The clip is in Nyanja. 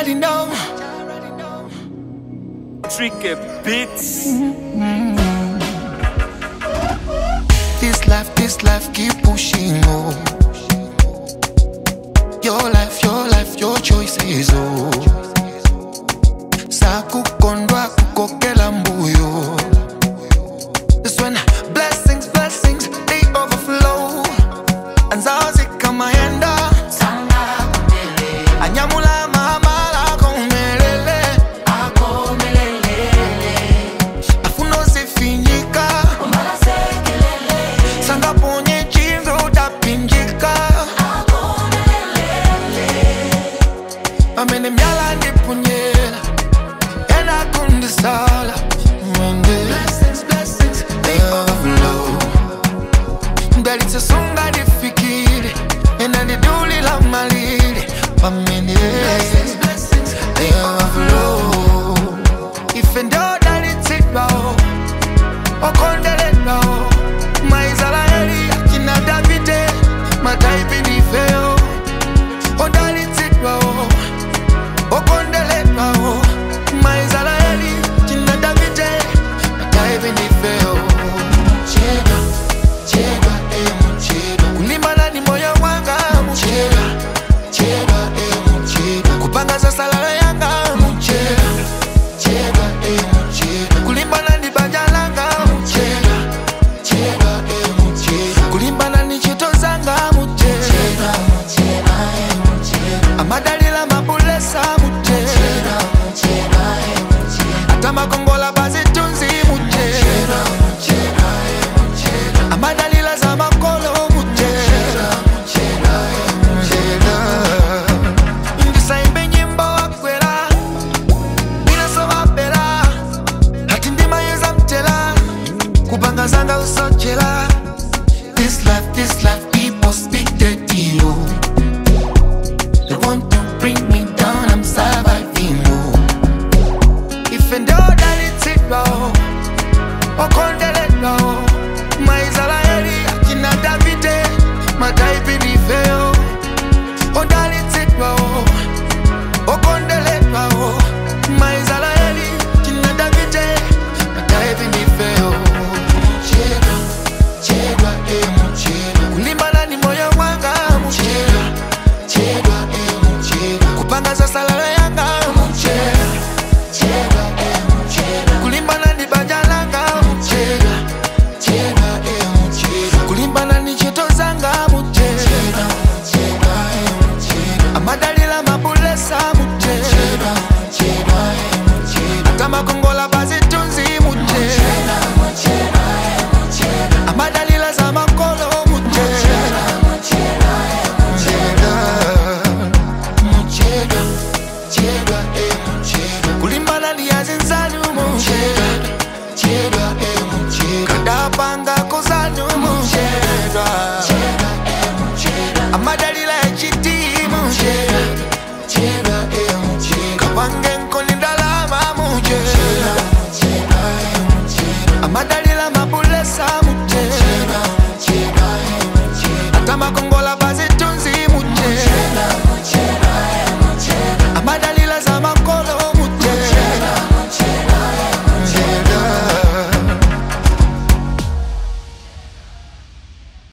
already know. Tricky Beats. This life, this life, keep pushing on. Your life, your life, your choices, oh. Sakukondwa kukokela mbuyo. This when blessings, blessings, they overflow. Anzazi kama yenda. Anyamula mahamala komelele. Afuno sifinyika. Sanga ponye chinzo utapinjika. Amene myala ndipunyela. Ena kundisala. Mwende. They overflow. ndalitse sunga ndifikire ena ndiduli la malire pamene They overflow. ife ndodalitsidwawo okondeleddwawo maisraeli akina davide mataipi ndifeyo odalitsidwawo okondeleddwawo maisraeli akina davide mataipi ndifeyo chedwa chedwa eh muchedwa kulimbana ni moyo wanga muchedwa chedwa eh muchedwa kupanga za salala yanga muchedwa chedwa eh muchedwa kulimbana ni banja langa muchedwa chedwa eh muchedwa kulimbana ni chito zanga muchedwa amadalila mabulesa muchedwa ata makongola bazitunzi muchedwa amadalila za makolo muchedwa ndisaimbe nyimbo wakwera inasovapera hati ndimayeza mtela kupanga zanga usochela This life, this life, people speak dirty, oh. They want to bring me down, I'm surviving, oh. If and all that it's it, oh. Okondele, oh.